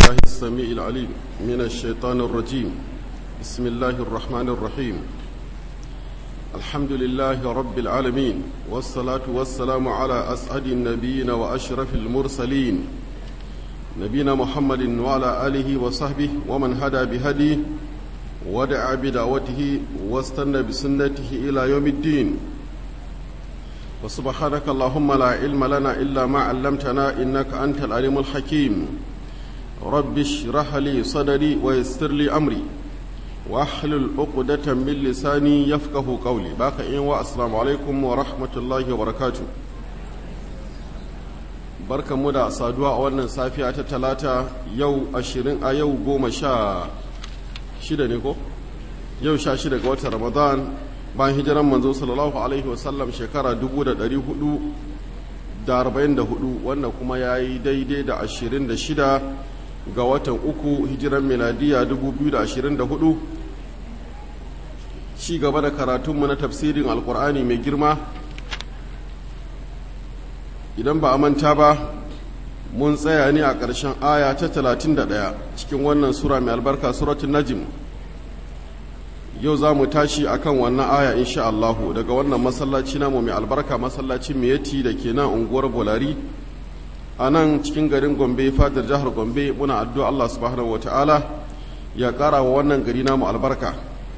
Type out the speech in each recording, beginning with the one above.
الله السميع العليم من الشيطان الرجيم بسم الله الرحمن الرحيم الحمد لله رب العالمين والصلاة والسلام على أسعد النبيين وأشرف المرسلين نبينا محمد وعلى آله وصحبه ومن هدى بهديه ودعا بدعوته واستنى بسنته إلى يوم الدين وسبحانك اللهم لا علم لنا إلا ما علمتنا إنك أنت العليم الحكيم رب اشرح لي صدري ويسر لي أمري واحلل عقدة من لساني يفقه قولي باقي والسلام عليكم ورحمة الله وبركاته barka mu da saduwa a wannan safiya ta talata yau ashirin a yau goma sha shida ne ko yau sha shida ga watan ramadan bayan hijiran manzo sallallahu alaihi wasallam shekara 444 wannan kuma ya yi daidai da 26 ga watan uku hijiran miladiya 2024 ci gaba da karatunmu na tafsirin alkur'ani mai girma idan ba a manta ba mun tsaya ne a ƙarshen aya ta 31 cikin wannan sura mai albarka suratun najim yau za mu tashi akan wannan aya insha Allahu daga wannan masallaci namu mai albarka masallacin miyati da ke nan unguwar bolari a nan cikin garin gombe fadar jihar gombe muna addu'a Allah subhanahu wata'ala ya ƙara wa wannan gari namu albarka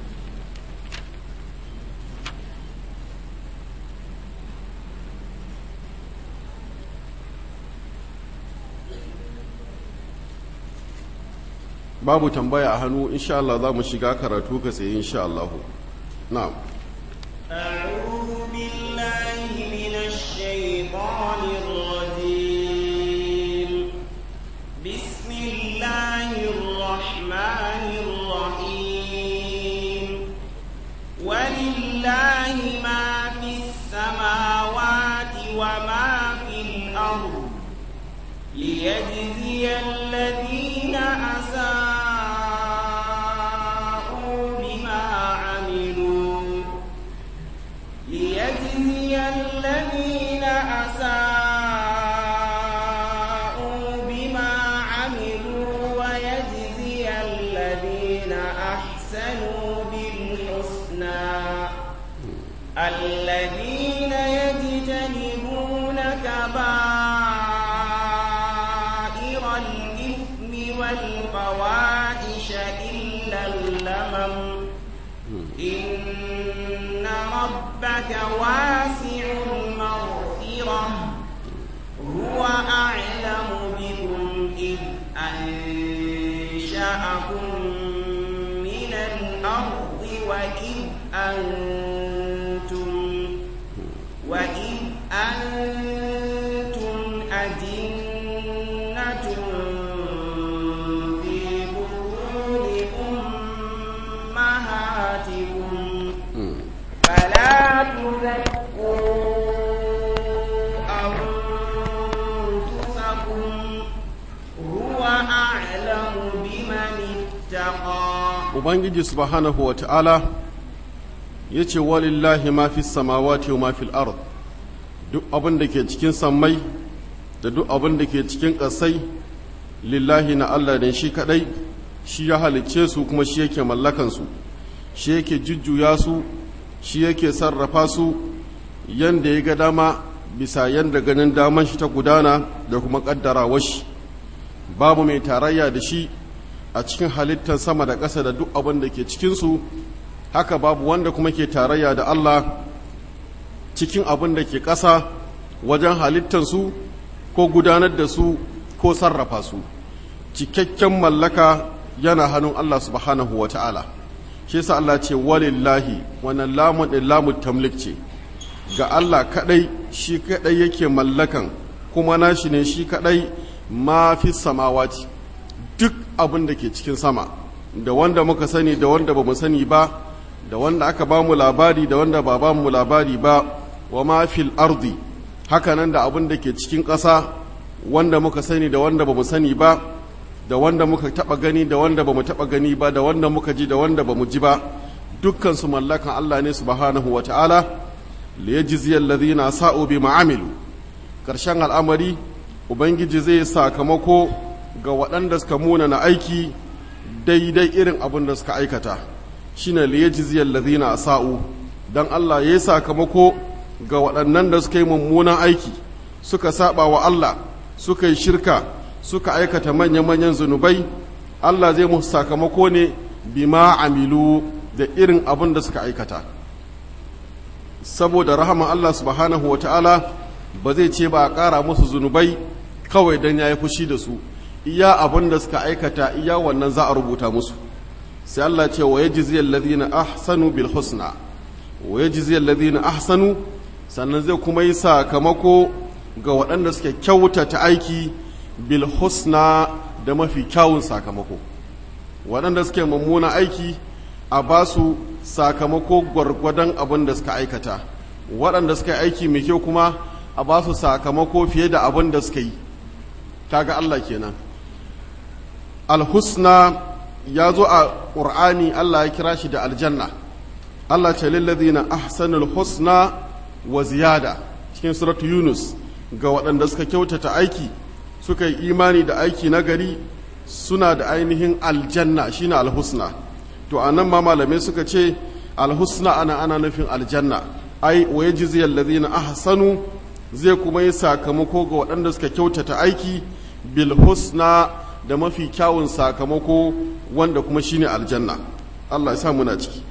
babu tambaya a hannu insha Allah za mu shiga karatu ka tsaye insha Allah na'am أعوذ بالله من الشيطان الرجيم بسم الله الرحمن الرحيم ولله ما في السماوات وما في الأرض ليجزي الذين أساءوا بما عملوا ليجزي الذين أساءوا بما عملوا ويجزي الذين أحسنوا بالحسنى الذين يجتنبون كبائر الإثم والفواحش إلا اللمم إن ربك واسع المغفرة هو أعلم بكم إذ أنشأكم من الأرض وإذ أنتم وإذ أنتم أجنة في بطون أمهاتكم فلا تزكوا أنفسكم هو أعلم بمن اتقى ubangiji subhanahu wa ta'ala ya ce walillahi ma fi samawati wa ma fil ard duk abin da ke cikin sammai da duk abin da ke cikin ƙasai lillahi na Allah ne shi kadai shi ya halicce su kuma shi yake mallakansu shi yake jujjuya su shi yake sarrafa su yanda ya ga dama bisa yanda ganin daman shi ta gudana da kuma ƙaddara washi babu mai tarayya da shi a cikin halittar sama da ƙasa da duk abin da ke cikinsu haka babu wanda kuma ke tarayya da Allah cikin abin da ke ƙasa wajen halittarsu ko gudanar da su ko sarrafa su cikakken mallaka yana hannun Allah subhanahu wa ta'ala shi yasa Allah ce walillahi wannan lamun ɗin lamun tamlik ce ga Allah kaɗai shi kaɗai yake mallakan kuma nashi ne shi kaɗai ma fi samawati duk abin da ke cikin sama da wanda muka sani da wanda ba mu sani ba da wanda aka ba mu labari da wanda ba ba mu labari ba wa ma fil ardi hakanan da abin da ke cikin ƙasa wanda muka sani da wanda ba mu sani ba da wanda muka taɓa gani da wanda ba mu taɓa gani ba da wanda muka ji da wanda ba mu ji ba dukkan su mallakan Allah ne subhanahu wa ta'ala li yajzi alladhina sa'u bima amilu karshen al'amari ubangiji zai sakamako ga waɗanda suka munana aiki daidai irin abin da suka aikata shine liyajziyal ladhina asa'u dan Allah yayi sakamako ga waɗannan da suka yi mummunan aiki suka saba wa Allah suka yi shirka suka aikata manya-manyan zunubai Allah zai musu sakamako ne bima amilu da irin abin da suka aikata saboda rahama Allah subhanahu wa ta'ala ba zai ce ba a ƙara musu zunubai kawai don ya yi fushi da su iya abin da suka aikata iya wannan za a rubuta musu sai Allah ce wa yajziyal ladina ahsanu bil husna wa yajziyal ladina ahsanu sannan zai kuma yi sakamako ga waɗanda suke kyautata aiki bil husna da mafi kyawun sakamako waɗanda suke mummuna aiki a ba su sakamako gwargwadon abin da suka aikata waɗanda suka yi aiki mai kyau kuma a ba su sakamako fiye da abin da suka yi kaga Allah kenan alhusna ya zo a ƙur'ani Allah ya kira shi da aljanna Allah ce lillazina ahsanul husna wa ziyada cikin suratu yunus ga waɗanda suka kyautata aiki suka yi imani da aiki na gari suna da ainihin aljanna shine alhusna to anan ma malamai suka ce alhusna ana ana nufin aljanna ai wa yajzi allazina ahsanu zai kuma yi sakamako ga waɗanda suka kyautata aiki bil husna da mafi kyawun sakamako wanda kuma shine aljanna Allah ya sa muna ciki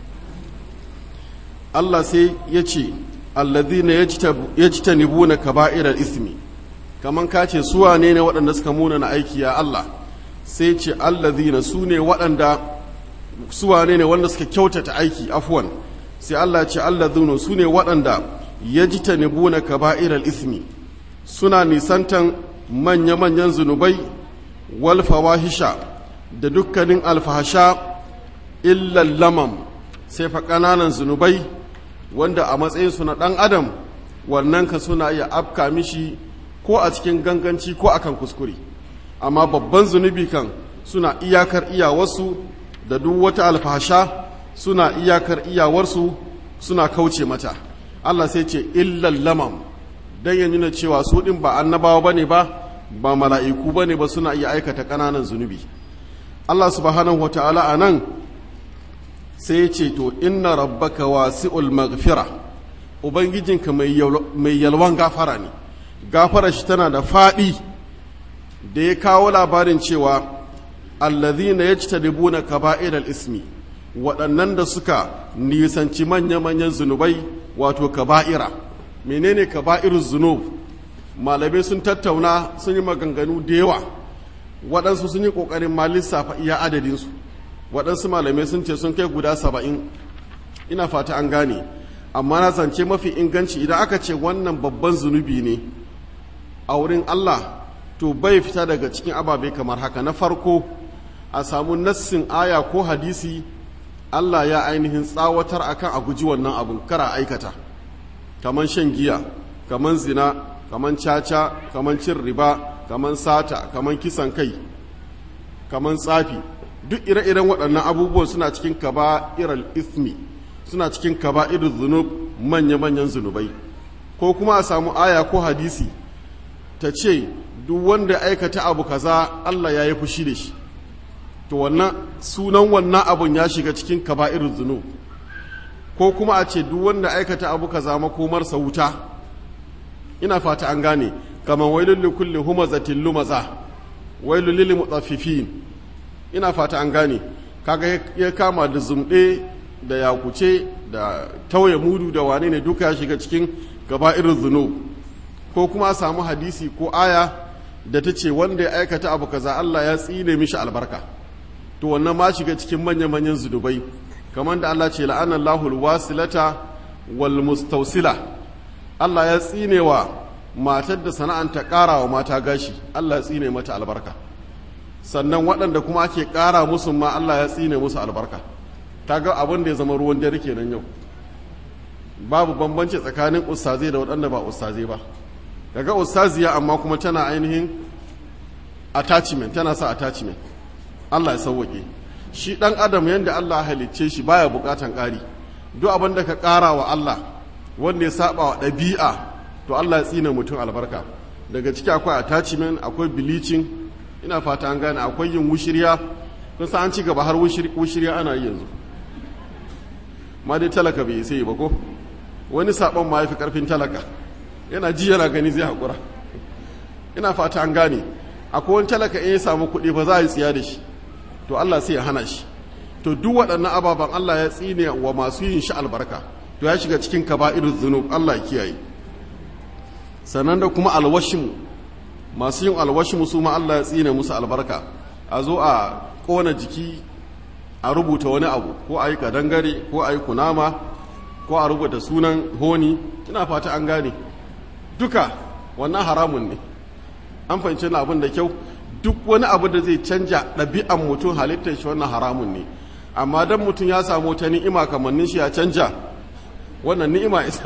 Allah sai ya ce allazina yajtanibuna kaba'iral ismi kaman ka ce su wane ne waɗanda suka muna na aiki ya Allah sai ce allazina su ne waɗanda su wane ne wanda suka kyautata aiki afwan sai Allah ce allazina su ne waɗanda yajtanibuna kaba'iral ismi suna nisantan manya-manyan zunubai wal fawahisha da dukkanin alfahasha illal lamam sai fa ƙananan zunubai wanda a matsayinsu na ɗan adam wannan ka suna iya afka mishi ko a cikin ganganci ko akan kuskure amma babban zunubi kan suna iyakar iyawarsu da duk wata alfahasha suna iyakar iyawarsu suna kauce mata Allah sai ce illal lamam dan ya nuna cewa su ɗin ba annabawa bane ba ba mala'iku bane ba suna iya aikata ƙananan zunubi Allah subhanahu wata'ala a nan sai ya ce to inna rabbaka wasi'ul maghfira ubangijinka mai yalwan gafara ne gafara shi tana da faɗi da ya kawo labarin cewa allazina yajtanibuna kaba'ir ismi waɗannan da suka nisanci manya-manyan zunubai wato kaba'ira menene kaba'irul zunub malamai sun tattauna sun yi maganganu da yawa waɗansu sun yi ƙoƙarin ma lissafa iya adadinsu waɗansu malamai sun ce sun kai guda saba'in ina fata an gane amma na zance mafi inganci idan aka ce wannan babban zunubi ne a wurin Allah to bai fita daga cikin ababe kamar haka na farko a samu nassin aya ko hadisi Allah ya ainihin tsawatar akan a guji wannan abun kara aikata kaman shan giya kaman zina kaman caca kaman cin riba kaman sata kaman kisan kai kaman tsafi duk ire-iren waɗannan abubuwan suna cikin kaba'iral ismi suna cikin kaba'irul zunub manya-manyan zunubai ko kuma a samu aya ko hadisi ta ce duk wanda aikata abu kaza Allah ya yi fushi da shi to wannan sunan wannan abun ya shiga cikin kaba'irul zunub ko kuma a ce duk wanda aikata abu kaza makomarsa wuta ina fata an gane kamar wailul likulli humazatin lumaza wailul lil mutaffifin ina fata an gane kaga ya kama da zumɗe da yakuce da tauye mudu da wane ne duka ya shiga cikin irin zunub ko kuma a samu hadisi ko aya da ta ce wanda ya aikata abu kaza Allah ya tsine mishi albarka to wannan ma shiga cikin manya-manyan zunubai kamar da Allah ce la'anan lahul wasilata wal mustausila Allah ya tsine wa matar da sana'anta ƙara wa mata gashi Allah ya tsine mata albarka sannan waɗanda kuma ake ƙara musu ma Allah ya tsine musu albarka ta ga abin da ya zama ruwan dare kenan yau babu bambanci tsakanin ustazai da waɗanda ba ustazai ba daga ustaziya amma kuma tana ainihin attachment tana sa attachment Allah ya sauwaƙe shi ɗan adam yadda Allah ya halicce shi baya buƙatan ƙari duk abin da ka ƙara wa Allah wanda ya saba wa ɗabi'a to Allah ya tsine mutum albarka daga ciki akwai attachment akwai bleaching ina fata an gane akwai yin wushirya kun san an ci gaba har wushirya ana yi yanzu ma dai talaka bai sai ba ko wani sabon ma yafi karfin talaka yana ji yana gani zai haƙura ina fata an gane akwai wani talaka in ya samu kuɗi ba za a yi tsiya da shi to Allah sai ya hana shi to duk waɗannan ababen Allah ya tsine wa masu yin shi albarka to ya shiga cikin kaba'irul zunub Allah ya kiyaye sannan da kuma alwashimu masu yin alwashimu su ma Allah ya tsine musu albarka a zo a kona jiki a rubuta wani abu ko a yi kadangare ko a yi kunama ko a rubuta sunan honi ina fata an gane duka wannan haramun ne an fahimci na abin da kyau duk wani abu da zai canja ɗabi'an mutum halittar shi wannan haramun ne amma dan mutum ya samu ta ni'ima kamannin shi ya canja wannan ni'ima isa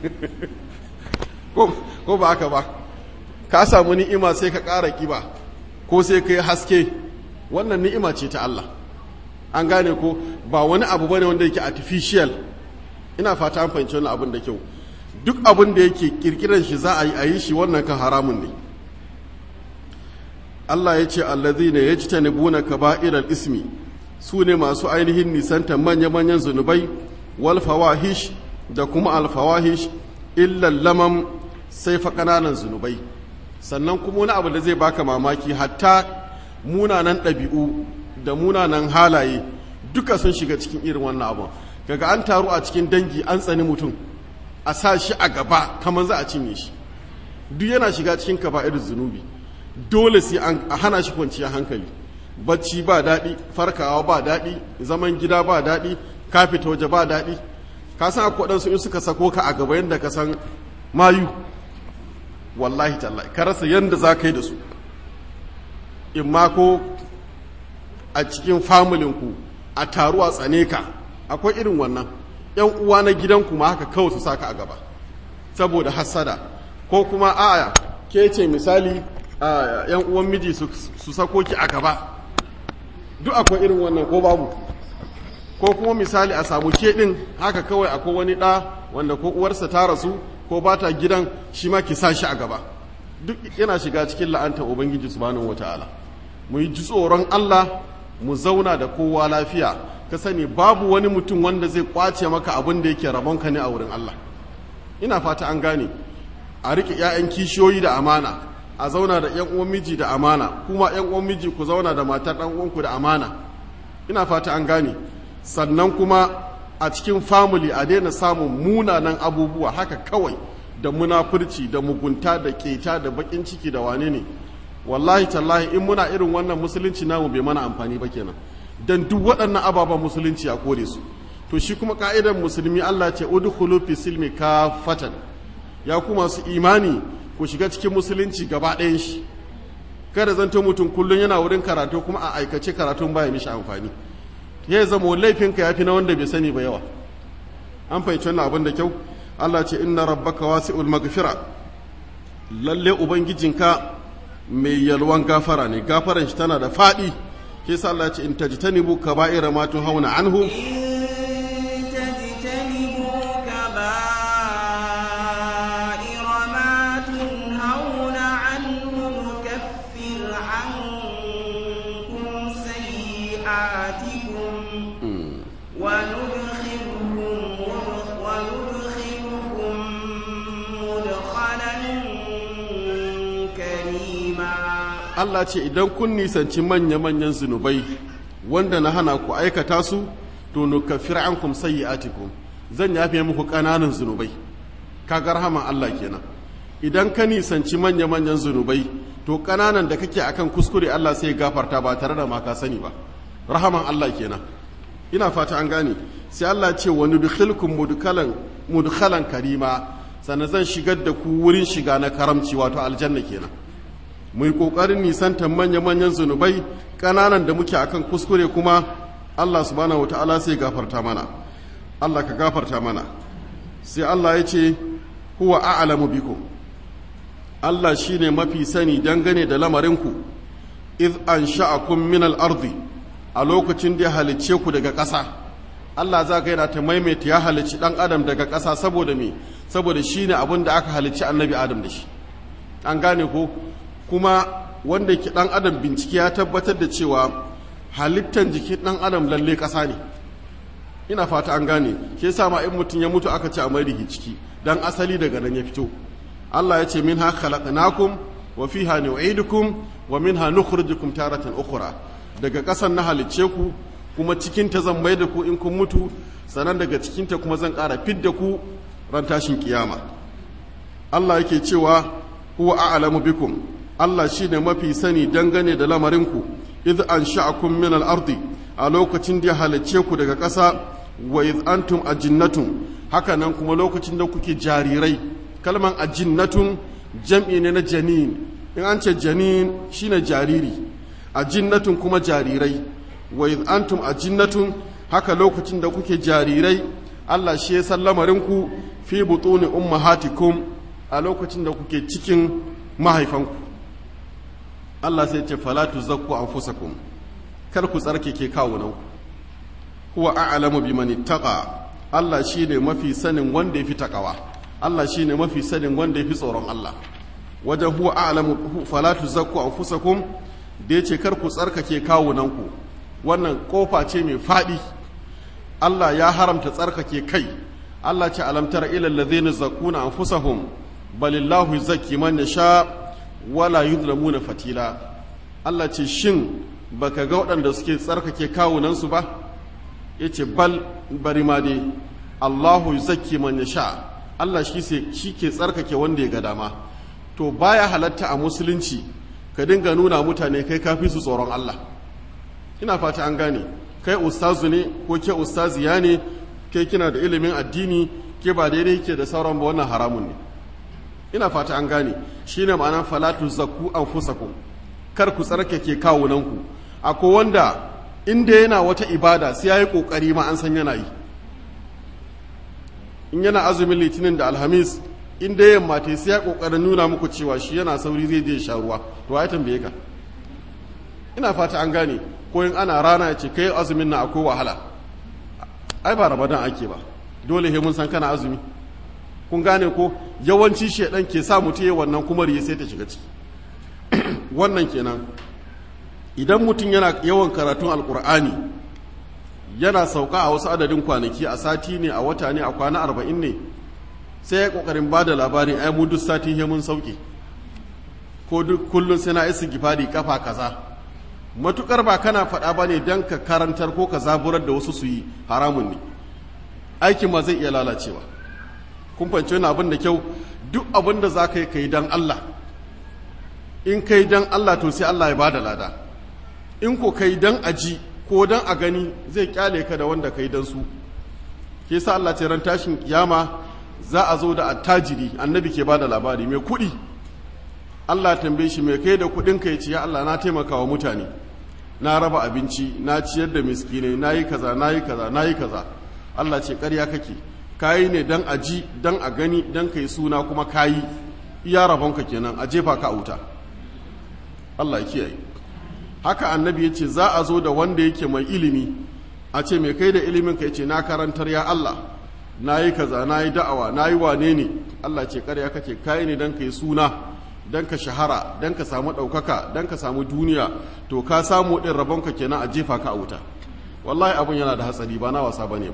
ko ba haka ba ka samu ni'ima sai ka ƙara ƙiba ko sai ka yi haske wannan ni'ima ce ta Allah an gane ko ba wani abu bane wanda yake artificial ina fata an fahimci wannan abin da kyau duk abin da yake kirkiran shi za a yi a yi shi wannan kan haramun ne Allah ya ce allazina yajtanibuna kaba'iral ismi su ne masu ainihin nisanta manya-manyan zunubai wal fawahish da kuma al fawahish illa lamam sai fa kananan zunubai sannan kuma wani abu da zai baka mamaki hatta munanan ɗabi'u da munanan halaye duka sun shiga cikin irin wannan abu kaga an taru a cikin dangi an tsani mutum a sa shi a gaba kamar za a cinye shi duk yana shiga cikin kaba'ir zunubi dole sai an hana shi kwanciya hankali bacci ba daɗi farkawa ba daɗi zaman gida ba daɗi ka fita waje ba daɗi ka san akwai waɗansu in suka sako ka a gaba yadda ka san mayu wallahi tallahi ka rasa yadda za ka yi da su in ma ko a cikin famulinku a taruwa tsane ka akwai irin wannan yan uwa na gidanku ma haka kawai su saka a gaba saboda hassada ko kuma aya ke ce misali yan uwan miji su sako ki a gaba duk akwai irin wannan ko babu ko kuma misali a samu ke din haka kawai akwai wani ɗa wanda ko uwarsa ta rasu ko ba ta gidan shi ma ki sa shi a gaba duk yana shiga cikin la'antar ubangiji subhanahu wataala mu yi ji tsoron Allah mu zauna da kowa lafiya ka sani babu wani mutum wanda zai kwace maka abin da yake rabonka ne a wurin Allah ina fata an gane a rike 'ya'yan kishiyoyi da amana a zauna da 'yan uwan miji da amana kuma 'yan uwan miji ku zauna da matar ɗan uwanku da amana ina fata an gane sannan kuma a cikin family a daina samun munanan abubuwa haka kawai da munafurci da mugunta da keta da bakin ciki da wane ne wallahi tallahi in muna irin wannan musulunci namu bai mana amfani ba kenan dan duk waɗannan ababen musulunci a kore su to shi kuma ka'idar musulmi Allah ce udkhulu fi silmi kafatan ya ku masu imani ku shiga cikin musulunci gaba ɗayan shi kada zanto mutum kullum yana wurin karatu kuma a aikace karatun baya mishi amfani ya zama laifinka ya fi na wanda bai sani ba yawa an fahimci wannan abin da kyau Allah ce inna rabbaka wasi'ul maghfira lalle ubangijinka mai yalwan gafara ne gafaran shi tana da faɗi ke sa Allah ce in tajtanibu kaba'ira ma hauna anhu Allah ce idan kun nisanci manya-manyan zunubai wanda na hana ku aikata su to nukaffir ankum sayyi'atikum zan yafe muku ƙananan zunubai kaga rahaman Allah kenan idan ka nisanci manya-manyan zunubai to ƙananan da kake akan kuskure Allah sai gafarta ba tare da ma ka sani ba rahaman Allah kenan ina fata an gane sai Allah ce wa nudkhilkum mudkhalan mudkhalan karima sannan zan shigar da ku wurin shiga na karamci wato aljanna kenan mu yi ƙoƙarin nisantar manya-manyan zunubai ƙananan da muke akan kuskure kuma Allah subhanahu wata'ala sai gafarta mana Allah ka gafarta mana sai Allah ya ce huwa a'lamu bikum Allah shine mafi sani dangane da lamarinku iz ansha'akum min al-ardi a lokacin da ya halicce ku daga ƙasa Allah za ga yana ta maimaita ya halicci ɗan adam daga ƙasa saboda me saboda shine abin da aka halicci annabi adam da shi an gane ko kuma wanda ke ɗan adam bincike ya tabbatar da cewa halittan jikin ɗan adam lalle ƙasa ne ina fata an gane ke sa ma in mutum ya mutu aka ce a mai ciki dan asali daga nan ya fito Allah ya ce minha khalaqnakum wa fiha nu'idukum wa minha nukhrijukum taratan ukhra daga ƙasan na halicce ku kuma cikin ta zan mai da ku in kun mutu sannan daga cikin ta kuma zan ƙara fidda ku ran tashin kiyama Allah yake cewa huwa a'lamu bikum Allah shine mafi sani dangane da lamarinku idh ansha'akum min al-ardi a lokacin da ya halicce ku daga ƙasa wa idh antum ajinnatun haka nan kuma lokacin da kuke jarirai kalman ajinnatun jam'i ne na janin in an ce janin shine jariri ajinnatun kuma jarirai wa idh antum ajinnatun haka lokacin da kuke jarirai Allah shi ya san lamarinku fi butuni ummahatikum a lokacin da kuke cikin mahaifanku Allah sai ce fala tuzakku anfusakum kar ku tsarkake kawunanku huwa a'lamu biman ittaqa Allah shine mafi sanin wanda yafi takawa Allah shine mafi sanin wanda yafi tsoron Allah wajen huwa a'lamu fala tuzakku anfusakum da yace kar ku tsarkake kawunanku wannan kofa ce mai fadi Allah ya haramta tsarkake kai Allah ce alam tara ila alladhina zakuna anfusahum balillahu yuzakki man yasha wala yuzlamuna fatila Allah ce shin baka ga waɗanda suke tsarkake kawunansu ba yace bal bari ma dai Allahu yuzakki man yasha Allah shi shi ke tsarkake wanda ya ga dama to baya halatta a musulunci ka dinga nuna mutane kai kafi su tsoron Allah ina fata an gane kai ustazu ne ko ke ustaziya ne kai kina da ilimin addini ke ba daidai ke da sauran ba wannan haramun ne ina fata an gane shine ma'anar falatu zakku anfusakum kar ku tsarkake kawunanku akwai wanda inda yana wata ibada sai yayi kokari ma an san yana yi in yana azumin litinin da alhamis inda yamma ta sai ya kokarin nuna muku cewa shi yana sauri zai je sha ruwa to ai tambaye ka ina fata an gane ko in ana rana ya ce kai azumin na akwai wahala ai ba ramadan ake ba dole he mun san kana azumi kun gane ko yawanci shedan ke sa mutum ya wannan kuma riya sai ta shiga ciki wannan kenan idan mutum yana yawan karatun alkur'ani yana sauka a wasu adadin kwanaki a sati ne a wata ne a kwana arba'in ne sai ya kokarin ba da labarin ai mu duk sati he mun sauke ko duk kullum sai na isi gifari kafa kaza matukar ba kana faɗa ba ne don ka karantar ko ka zaburar da wasu su yi haramun ne aikin ma zai iya lalacewa kun fahimci wani abin da kyau duk abin da za ka yi ka yi don Allah in ka yi don Allah to sai Allah ya ba da lada in ko ka yi don aji ko don a gani zai kyale ka da wanda ka yi don su ke sa Allah ce ran tashin kiyama za a zo da attajiri annabi ke ba da labari mai kuɗi Allah tambaye shi mai kai da kuɗin ka ya ce ya Allah na taimaka wa mutane na raba abinci na ciyar da miskinai na yi kaza na yi kaza na yi kaza Allah ce ƙarya kake kayi ne dan a ji dan a gani dan kai suna kuma kayi iya rabonka kenan a jefa ka a wuta Allah ya kiyaye haka annabi ya ce za a zo da wanda yake mai ilimi a ce mai kai da ilimin ka ya ce na karantar ya Allah na yi kaza na yi da'awa na yi wane ne Allah ce ƙarya kake kayi ne dan kai suna dan ka shahara dan ka samu ɗaukaka dan ka samu duniya to ka samu ɗin rabonka kenan a jefa ka a wuta wallahi abin yana da hatsari ba na wasa bane ba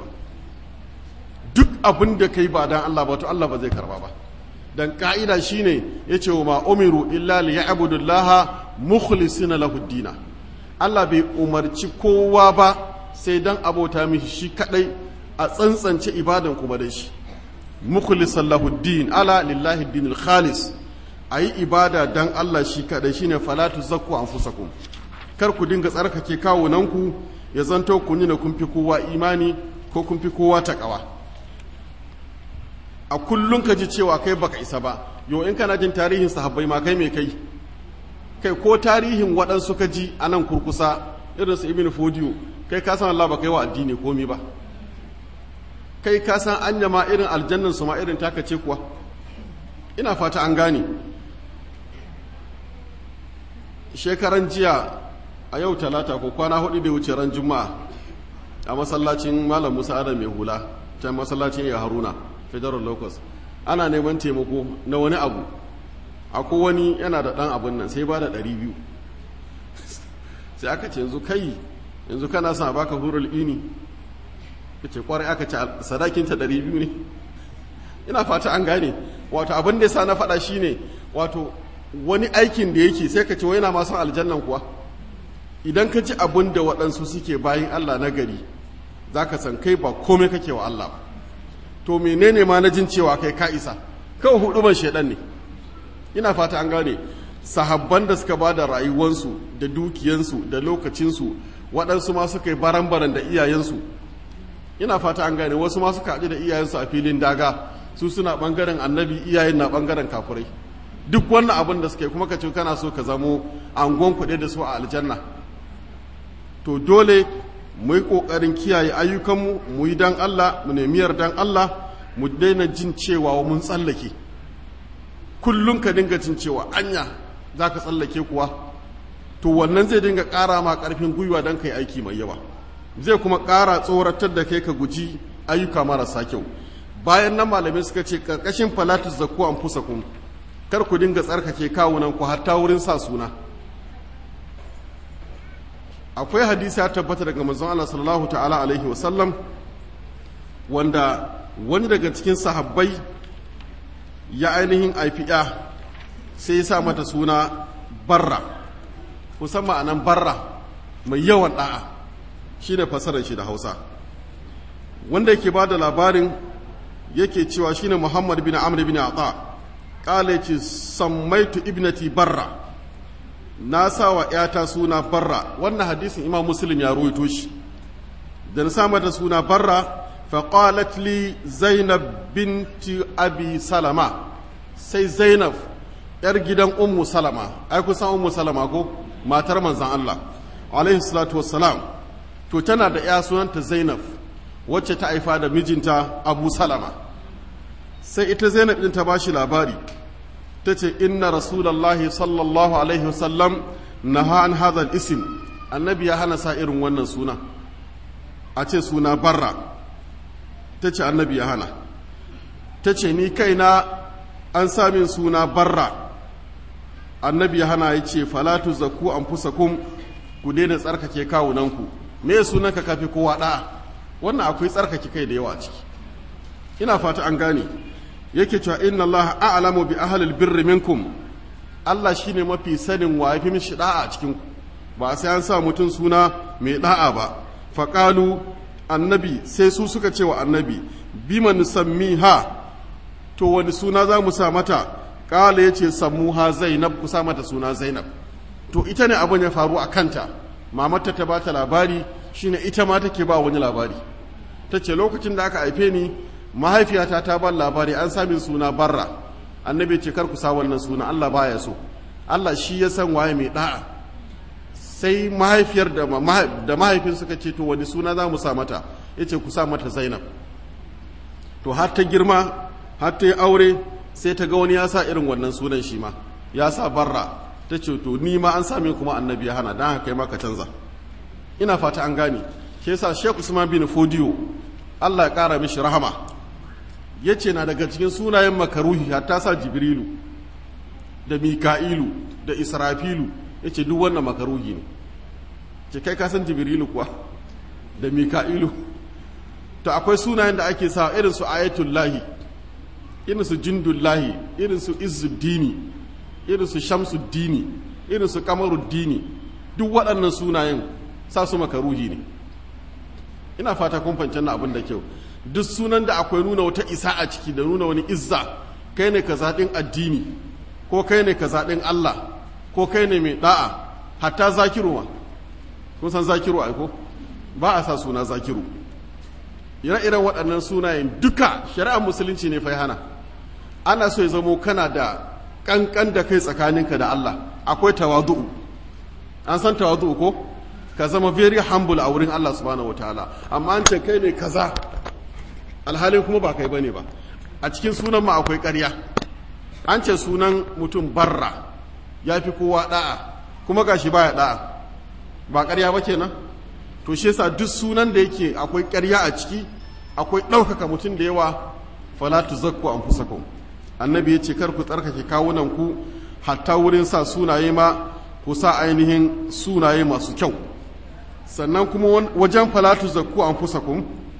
duk abin da kai ba dan Allah ba to Allah ba zai karba ba dan ka'ida shine yace wa ma umiru illa li ya'budullaha mukhlisina lahu dina Allah bai umarci kowa ba sai dan abota mishi shi kadai a tsantsance ibadan kuma da shi mukhlisan lahu din ala lillahi dinil khalis ayi ibada dan Allah shi kadai shine falatu zakku anfusakum kar ku dinga tsarkake kawunanku ya zanto kun yi na kun fi kowa imani ko kun fi kowa takawa a kullum ka ji cewa kai baka isa ba yau in kana jin tarihin sahabbai ma kai mai kai kai ko tarihin waɗansu ka ji a nan kurkusa irin su ibn fodiyo kai ka san Allah ba kai wa addini komi ba kai ka san anya ma irin aljannan su ma irin taka ce kuwa ina fata an gane shekaran jiya a yau talata ko kwana hudu da wuce ran juma'a a masallacin malam musa adam mai hula can masallacin ya haruna federal locus ana neman taimako na wani abu akwai wani yana da ɗan abin nan sai ba da ɗari biyu sai aka ce yanzu kai yanzu kana sa baka hurul ini ya ce kwarai aka ce sadakinta ɗari biyu ne ina fata an gane wato abin da ya sa na faɗa shi ne wato wani aikin da yake sai ka ce wai yana masu aljannan kuwa idan ka ci abin da waɗansu suke bayan allah na gari za ka san kai ba komai kake wa allah ba to menene ma na jin cewa kai ka isa kawai huduban shaidan ne ina fata an gane sahabban da suka ba da rayuwansu da dukiyansu da lokacinsu waɗansu ma suka yi baran-baran da iyayensu ina fata an gane wasu ma suka haɗu da iyayensu a filin daga su suna ɓangaren annabi iyayen na ɓangaren kafurai duk wannan abin da suka yi kuma ka ce kana so ka zamo angon kuɗe da su a aljanna to dole mu yi ƙoƙarin kiyaye ayyukanmu mu yi dan Allah mu nemi yardan Allah mu daina jin cewa mun tsallake kullum ka dinga jin cewa anya za ka tsallake kuwa to wannan zai dinga ƙara ma ƙarfin gwiwa don ka yi aiki mai yawa zai kuma ƙara tsoratar da kai ka guji ayyuka marasa kyau bayan nan malamai suka ce ƙarƙashin falatus zakku an fusa kun kar ku dinga tsarkake kawunan ku hatta wurin sa suna akwai hadisi ya tabbata daga manzon Allah sallallahu ta'ala alaihi wasallam wanda wani daga cikin sahabbai ya ainihin aifiya sai ya sa mata suna barra kusan ma'anan barra mai yawan da'a shi ne fasarar shi da hausa wanda yake ba da labarin yake cewa shi ne muhammad bin amr bin ata ƙala ce sammaitu ibnati barra na sa wa ‘yata suna barra wannan hadisin imam muslim ya ruwaito shi da na sa mata suna barra faƙalat li zainab binti abi salama sai zainab ‘yar gidan ummu salama ai kusan ummu salama ko matar manzan Allah alaihi salatu wassalam to tana da ‘ya sunanta zainab wacce ta haifa da mijinta abu salama sai ita zainab ɗin ta ba shi labari ta ce inna rasulallahi sallallahu alaihi wasallam na an hadal isim annabi ya hana sa irin wannan suna a ce suna barra ta ce annabi ya hana ta ce ni kaina an samin suna barra annabi ya hana ya ce falatu zaku an fusakun ku daina tsarkake kawunanku me sunanka kafi kowa ɗa'a wannan akwai tsarkake kai da yawa a ciki ina fata an gane yake cewa inna allaha a'lamu bi ahlil birri minkum Allah shine mafi sanin wa yafi mishi da'a a cikin ku ba sai an sa mutum suna mai da'a ba faqalu annabi sai su suka ce wa annabi bima nusammiha to wani suna za mu sa mata kala yace sammuha zainab ku sa mata suna zainab to ita ne abin ya faru a kanta mamarta ta bata labari shine ita ma take ba wani labari ta ce lokacin da aka haife ni mahaifiyata ta ban labari an sami suna barra annabi ce kar ku sa wannan suna Allah baya so Allah shi ya san waye mai da'a sai mahaifiyar da da mahaifin suka ce to wani suna za mu sa mata yace ku sa mata Zainab to har ta girma har ta yi aure sai ta ga wani ya sa irin wannan sunan shi ma ya sa barra ta ce to ni ma an sami kuma annabi ya hana dan haka kai ma ka canza ina fata an gane shi yasa Sheikh Usman bin Fodiyo Allah ya kara mishi rahama ya ce na daga cikin sunayen makaruhi hatta sa jibrilu da mika'ilu da israfilu ya ce duk wannan makaruhi ne ce kai kasan jibrilu kuwa da mika'ilu to akwai sunayen da ake sa irin su ayatullahi irin su jindullahi irin su izzuddini irin su shamsuddini irin su kamaruddini duk waɗannan sunayen sa su makaruhi ne ina fata kun fahimci na abin da kyau duk sunan da akwai nuna wata isa a ciki da nuna wani izza kai ne ka zaɗin addini ko kai ne ka zaɗin Allah ko kai ne mai ɗa'a hatta zakiru ma kun san zakiru aiko ba a sa suna zakiru ire-iren waɗannan sunayen duka shari'ar musulunci ne fai hana ana so ya zamo kana da ƙanƙan da kai tsakaninka da Allah akwai tawadu'u an san tawadu'u ko ka zama very humble a wurin Allah subhanahu wataala amma an ce kai ne kaza alhalin kuma ba kai bane ba a cikin sunan ma akwai ƙarya an ce sunan mutum barra ya fi kowa da'a kuma gashi baya da'a ba ƙarya ba kenan to shi yasa duk sunan da yake akwai ƙarya a ciki akwai ɗaukaka mutum da yawa fala tuzakku anfusakum annabi ya ce kar ku tsarkake kawunan ku hatta wurin sa sunaye ma ku sa ainihin sunaye masu kyau sannan kuma wajen falatu zakku an fusa kun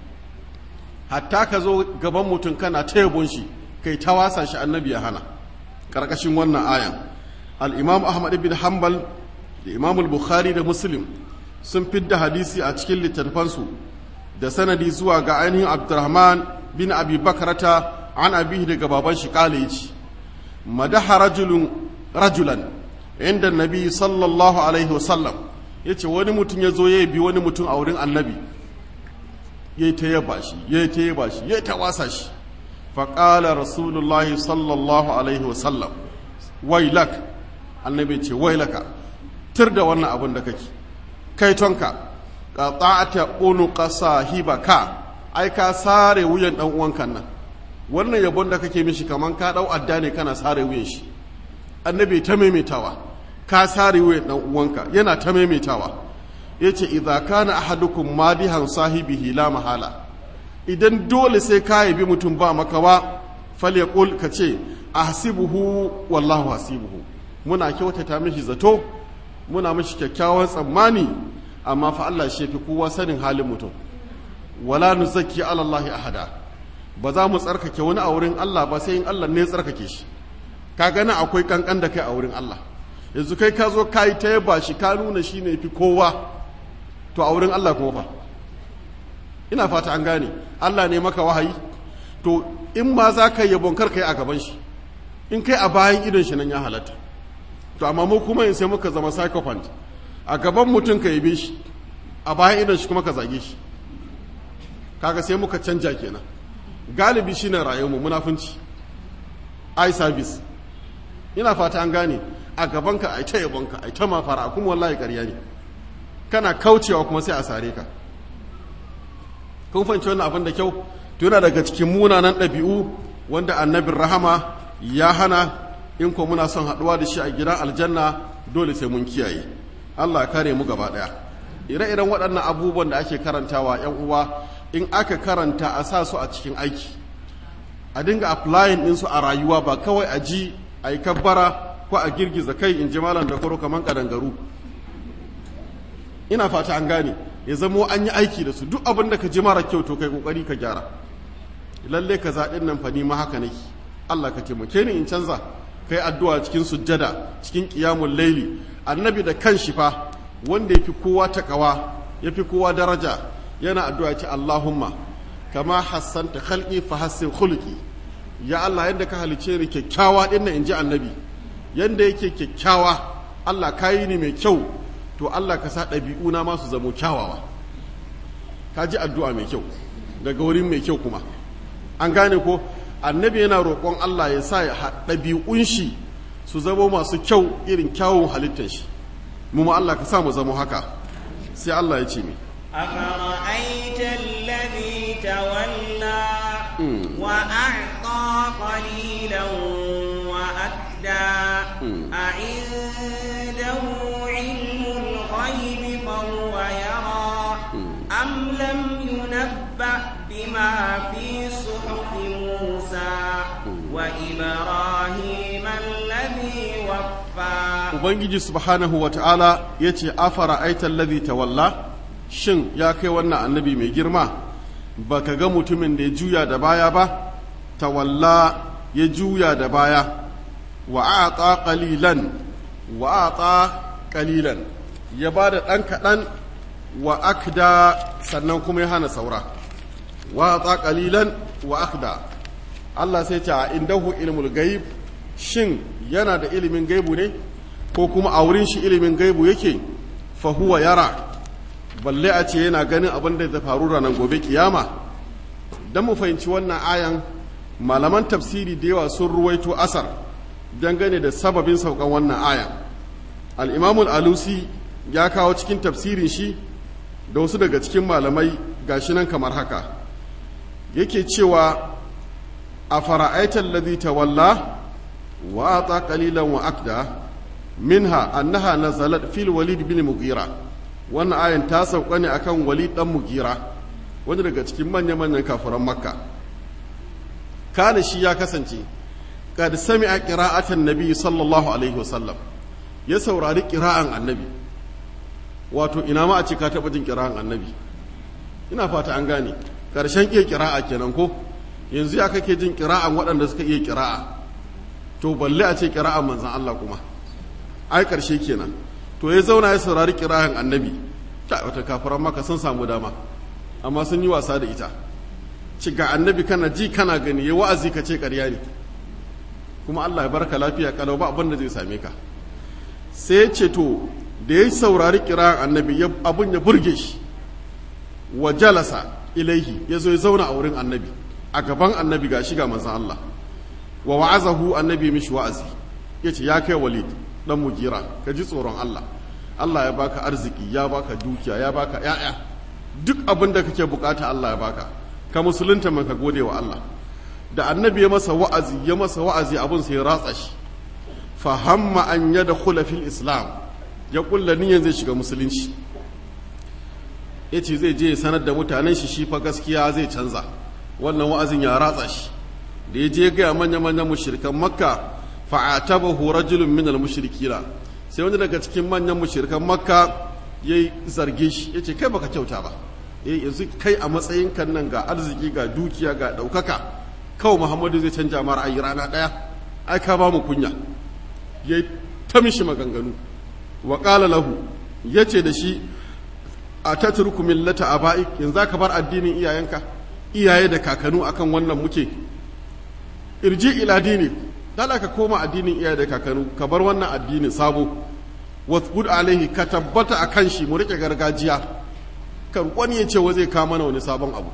hatta ka zo gaban mutum kana ta yabon shi kai ta wasa shi annabi ya hana ƙarƙashin wannan ayan al-imam ahmad ibn hanbal da imam al-bukhari da muslim sun fidda hadisi a cikin littattafansu da sanadi zuwa ga ainihin abdurrahman bin abi bakarata an abihi daga baban shi kale yace madaha rajulun rajulan inda nabi sallallahu alaihi wasallam yace wani mutum ya zo ya bi wani mutum a wurin annabi yayi ta yaba shi yayi ta yaba shi yayi ta wasa shi fa qala rasulullahi sallallahu alaihi wasallam wailak annabi ce wailaka tir da wannan abin da kake kai tonka qata'ata unuqa sahibaka ai ka sare wuyan dan uwanka nan wannan yabon da kake mishi kaman ka dau adda ne kana sare wuyan shi annabi ta maimaitawa ka sare wuyan dan uwanka yana ta maimaitawa yace idza kana ahadukum madihan sahibihi la mahala idan dole sai ka yabi mutum ba makawa falyaqul kace ahsibuhu wallahu hasibuhu muna kyautata mishi zato muna mishi kyakkyawan tsammani amma fa Allah shi fi kowa sanin halin mutum wala nuzakki ala Allah ahada ba za mu tsarkake wani a wurin Allah ba sai in Allah ne ya tsarkake shi ka gani akwai kankan da kai a wurin Allah yanzu kai ka zo kai ta yaba shi ka nuna shi ne fi kowa to a wurin Allah kuma fa ina fata an gane Allah ne maka wahayi to in ma za ka yabon kar kai a gaban shi in kai a bayan idon shi nan ya halatta to amma mu kuma in sai muka zama psychopath a gaban mutum ka yabe shi a bayan idon shi kuma ka zage shi kaga sai muka canja kenan galibi shine rayuwarmu munafunci eye service ina fata an gane a gabanka ai ta yabonka ai ta mafara kuma wallahi ƙarya ne kana kaucewa kuma sai a sare ka kun fahimci wannan abin da kyau to yana daga cikin munanan ɗabi'u wanda annabin rahama ya hana in ko muna son haɗuwa da shi a gidan aljanna dole sai mun kiyaye Allah ya kare mu gaba ɗaya ire-iren waɗannan abubuwan da ake karantawa 'yan uwa in aka karanta a sa su a cikin aiki a dinga applying ɗinsu a rayuwa ba kawai a ji a yi kabbara ko a girgiza kai in ji malam da koro kamar ƙadangaru ina fata an gane ya zamo an yi aiki da su duk abin da ka ji mara kyau to kai kokari ka gyara lalle ka zaɗin nan fa ni ma haka nake Allah ka taimake ni in canza kai addu'a cikin sujjada cikin qiyamul laili annabi da kanshi fa wanda yafi kowa takawa yafi kowa daraja yana addu'a ce Allahumma kama hassanta khalqi fa hassin khuluqi ya Allah yadda ka halice ni kyakkyawa din nan inji annabi yanda yake kyakkyawa Allah kayi ni mai kyau to Allah ka sa ɗabi'una ma su zamo kyawawa ka ji addu'a mai kyau daga wurin mai kyau kuma an gane ko annabi yana roƙon Allah ya sa ɗabi'un shi su zamo masu kyau irin kyawun halittar shi mu ma Allah ka sa mu zamo haka sai Allah ya ce mi أفرأيت الذي تولى وأعطى قليلا وأكدى أعنده علم الغيب فهو يرى أم لم ينبأ بما في صحف موسى وإبراهيم الذي وفى Ubangiji subhanahu wa ta'ala ya ce, Afara aitan ladhi tawalla shin ya kai wannan annabi mai girma, ba ka ga mutumin da ya juya da baya ba, tawalla ya juya da baya, wa a ƙalilan, wa a ƙalilan, ya ba da ɗan kaɗan wa akda sannan kuma ya hana saura, wa a ƙalilan wa akda. Allah sai ce a indahu ilmul gaib shin yana da ilimin gaibu ne ko kuma a wurin shi ilimin gaibu yake fahuwa yara balle a ce yana ganin abin da zai faru ranar gobe kiyama don mu fahimci wannan ayan malaman tafsiri da yawa sun ruwaito asar dangane da sababin saukan wannan ayan al'imamul alusi ya kawo cikin tafsirin shi da wasu daga cikin malamai gashi nan kamar haka yake cewa a fara'aitar ladhi tawalla wa ata qalilan wa akda minha annaha nazalat fil walid bin mughira wannan ayan ta sauka ne akan walid dan mughira wani daga cikin manya manyan kafiran makka kana shi ya kasance qad sami'a qira'atan nabi sallallahu alaihi wasallam ya saurari qira'an annabi wato ina ma a ce ka taba jin qira'an annabi ina fata an gane karshen iya qira'a kenan ko yanzu ya kake jin qira'an waɗanda suka iya qira'a to balle a ce qira'an manzon Allah kuma ai karshe kenan to ya zauna ya saurari qira'an annabi ta wata kafiran maka sun samu dama amma sun yi wasa da ita ci ga annabi kana ji kana gani ya wa'azi ka ce ƙarya ne kuma Allah ya barka lafiya kalau ba abin da zai same ka sai ya ce to da ya saurari kiran annabi abin ya burge shi wa jalasa ilaihi ya zo ya zauna a wurin annabi a gaban annabi ga shiga manzan Allah wa wa'azahu annabi mishi wa'azi ya ce ya kai walid dan mugira ka ji tsoron Allah Allah ya baka arziki ya baka dukiya ya baka ya'ya duk abin da kake bukata Allah ya baka ka musulunta maka gode wa Allah da annabi ya masa wa'azi ya masa wa'azi abin sai ya ratsa shi fa hamma an yadkhula fil islam ya kulla niyyar zai shiga musulunci yace zai je sanar da mutanen shi shi fa gaskiya zai canza wannan wa'azin ya ratsa shi da ya je ga manya manyan mushrikan makka fa atabahu rajulun min al mushrikina sai wani daga cikin manyan mushrikan makka yayi zarge shi yace kai baka kyauta ba eh yanzu kai a matsayin kan nan ga arziki ga dukiya ga daukaka kawai muhammadu zai canja mara ayi rana daya ai ka ba mu kunya yayi ta mishi maganganu wa qala lahu yace da shi a tatruku millata abaik yanzu ka bar addinin iyayenka iyaye da kakanu akan wannan muke irji ila dini dala ka koma addinin iyaye da kakanu ka bar wannan addinin sabo wasbud alaihi ka tabbata akan shi mu rike gargajiya kan wani ya ce wa zai kama mana wani sabon abu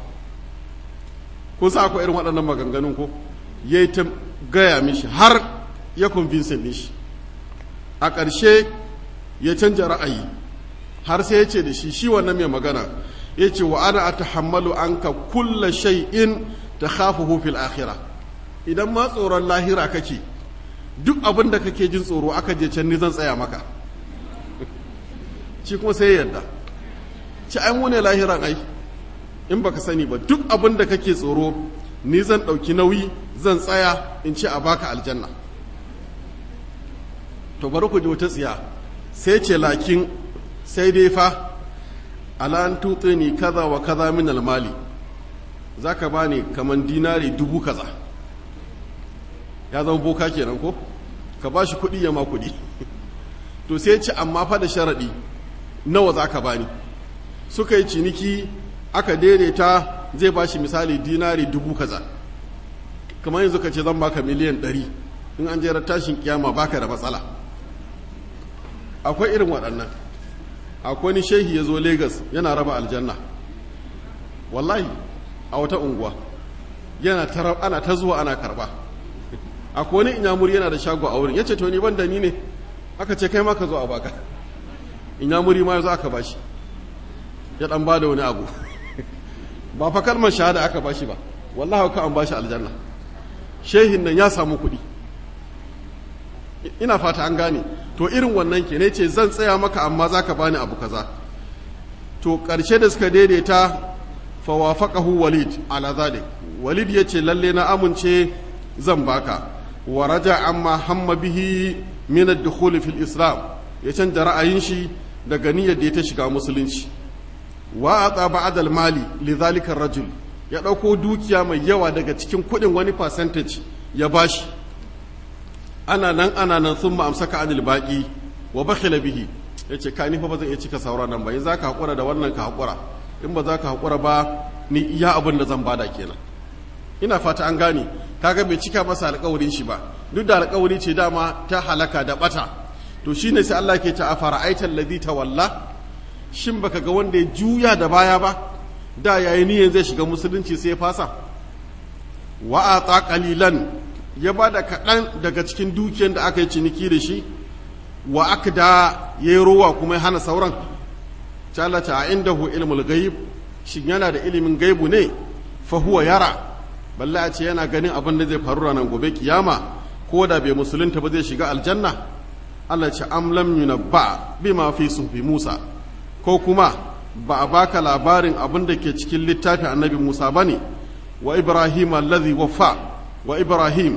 ko sa akwai irin waɗannan maganganun ko ya yi ta gaya mishi har ya convince mishi a ƙarshe ya canja ra'ayi har sai ya ce da shi shi wannan mai magana ya ce wa ana atahammalu anka kulla shay'in ta khafuhu fil akhirah idan ma tsoron lahira kake duk abin da kake jin tsoro aka je can ni zan tsaya maka shi kuma sai yadda ci an wune lahiran ai in baka sani ba duk abin da kake tsoro ni zan ɗauki nauyi zan tsaya in ce a baka aljanna to bari ku ji wata tsiya sai ce lakin sai dai fa alan ni kaza wa kaza min almali za ka ba ni kaman dinari dubu kaza ya zama boka kenan ko ka ba shi kuɗi ya ma kuɗi to sai ce amma fa da sharaɗi nawa za ka ba ni suka yi ciniki aka daidaita zai ba shi misali dinari dubu kaza kamar yanzu ka ce zan baka miliyan ɗari in an jera tashin kiyama baka da matsala akwai irin waɗannan akwai ni shehi ya zo Legas yana raba aljanna wallahi a wata unguwa yana ta ana ta zuwa ana karba akwai wani inyamuri yana da shago a wurin ya ce to ni ban da ni ne aka ce kai ma ka zo a baka inyamuri ma ya zo aka bashi ya dan ba da wani abu ba fa kalmar shahada aka bashi ba wallahi ka an bashi aljanna shehin nan ya samu kuɗi ina fata an gane to irin wannan ke ne ce zan tsaya maka amma za ka bani abu kaza to ƙarshe da suka daidaita fawafaqahu walid ala zalik walid ya ce lalle na amince zan baka wa raja amma hamma bihi min ad-dukhul fil islam ya canza ra'ayin shi daga niyyar da ya ta shiga musulunci wa ata ba'd al-mali li zalika rajul ya dauko dukiya mai yawa daga cikin kudin wani percentage ya bashi ana nan ana nan sun amsaka anil baki wa bakhila bihi yace ka ni fa ba zan iya cika sauran nan ba in zaka hakura da wannan ka hakura in ba za ka hakura ba ni iya abin da zan bada kenan ina fata an gane kaga bai cika masa alƙawarin shi ba duk da alƙawari ce dama ta halaka da bata to shine sai Allah ke ta afara aital ladhi tawalla shin baka ga wanda ya juya da baya ba da yayi niyyar zai shiga musulunci sai ya fasa wa ata qalilan ya ba da kaɗan daga cikin dukiyar da aka yi ciniki da shi wa aka da ya yi rowa kuma ya hana sauran calata a inda hu ilmul gaib shin yana da ilimin gaibu ne fa huwa yara balle a ce yana ganin abin da zai faru ranar gobe kiyama ko da bai musulunta ba zai shiga aljanna Allah ce am lam yunabba bima fi sufi Musa ko kuma ba a baka labarin abin da ke cikin littafin annabi Musa bane wa Ibrahim allazi waffa wa Ibrahim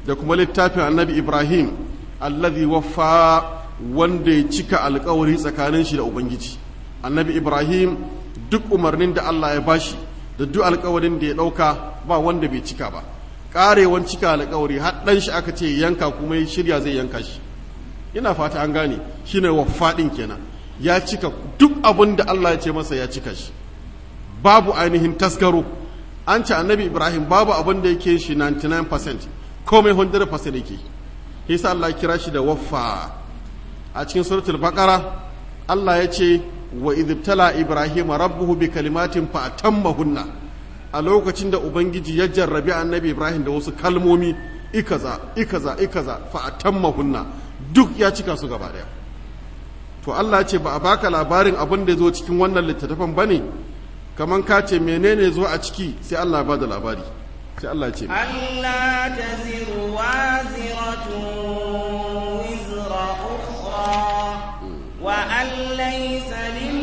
da kuma littafin annabi ibrahim allazi waffa wanda ya cika alkawari tsakanin shi da ubangiji annabi ibrahim duk umarnin da allah ya bashi da duk alkawarin da ya ɗauka ba wanda bai cika ba ƙarewan cika alkawari har ɗan shi aka ce yanka kuma ya shirya zai yanka shi ina fata an gane shine waffa ɗin kenan ya cika duk abin da allah ya ce masa ya cika shi babu ainihin taskaro an ce annabi ibrahim babu abin da yake shi 99% komai 100% yake yasa Allah kira shi da waffa a cikin suratul baqara Allah ya ce wa idibtala ibrahim rabbuhu bi kalimatin fa atammahunna a lokacin da ubangiji ya jarrabi annabi ibrahim da wasu kalmomi ikaza ikaza ikaza fa atammahunna duk ya cika su gaba daya to Allah ya ce ba a baka labarin abin da zo cikin wannan littattafan bane kaman ka ce menene zo a ciki sai Allah ba da labari sai Allah ce Allah ta ziru waziratun wizra ukhra wa an laysa lil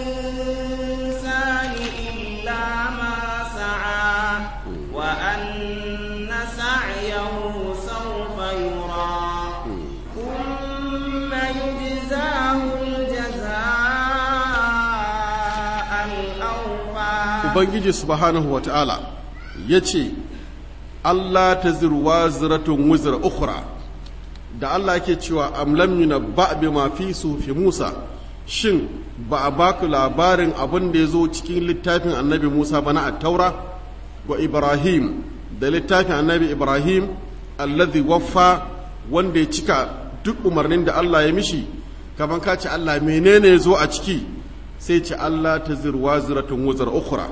insani illa ma sa'a wa anna sa'yahu sawfa yura thumma yujzahu al-jazaa'a al-awfa ubangiji subhanahu wata'ala ya ce Allah ta zirwa ziratun wuzira ukhra da Allah ke cewa amlam yuna ba bi ma fi fi Musa shin ba a baku labarin abin da ya zo cikin littafin annabi Musa ba na attaura wa Ibrahim da littafin annabi Ibrahim alladhi waffa wanda ya cika duk umarnin da Allah ya mishi kamar ka ce Allah menene ya zo a ciki sai ce Allah ta zirwa ziratun wuzira ukhra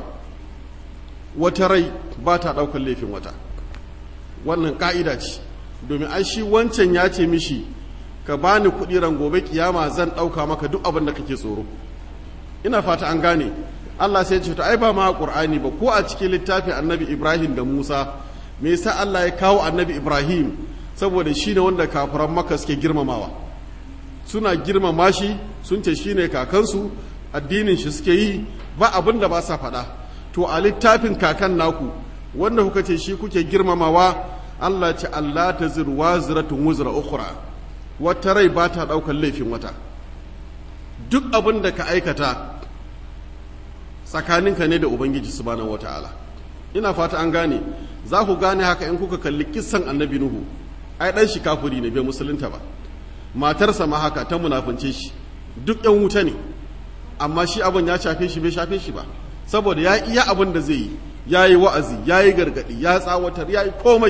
wata rai ba ta ɗaukar laifin wata wannan ƙa'ida ce domin ai shi wancan ya ce mishi ka bani kuɗi ran gobe kiyama zan ɗauka maka duk abin da kake tsoro ina fata an gane Allah sai ce to ai ba ma Qur'ani ba ko a cikin littafin Annabi Ibrahim da Musa me yasa Allah ya kawo Annabi Ibrahim saboda shine wanda kafiran Makka suke girmamawa suna girmama shi sun ce shine kakansu addinin shi suke yi ba abin da ba sa faɗa to a littafin kakan naku wanda kuka ce shi kuke girmamawa Allah ce Allah ta zirwa ziratun wuzra ukhra wata rai ba ta ɗaukar laifin wata duk abin da ka aikata tsakaninka ne da ubangiji subhanahu wata'ala ina fata an gane za ku gane haka in kuka kalli kissan annabi nuhu ai dan shi kafiri ne bai musulunta ba matarsa ma haka ta munafunce shi duk yan wuta ne amma shi abin ya shafe shi bai shafe shi ba saboda ya iya abin da zai yi ya yi wa'azi ya yi gargaɗi ya tsawatar ya yi komai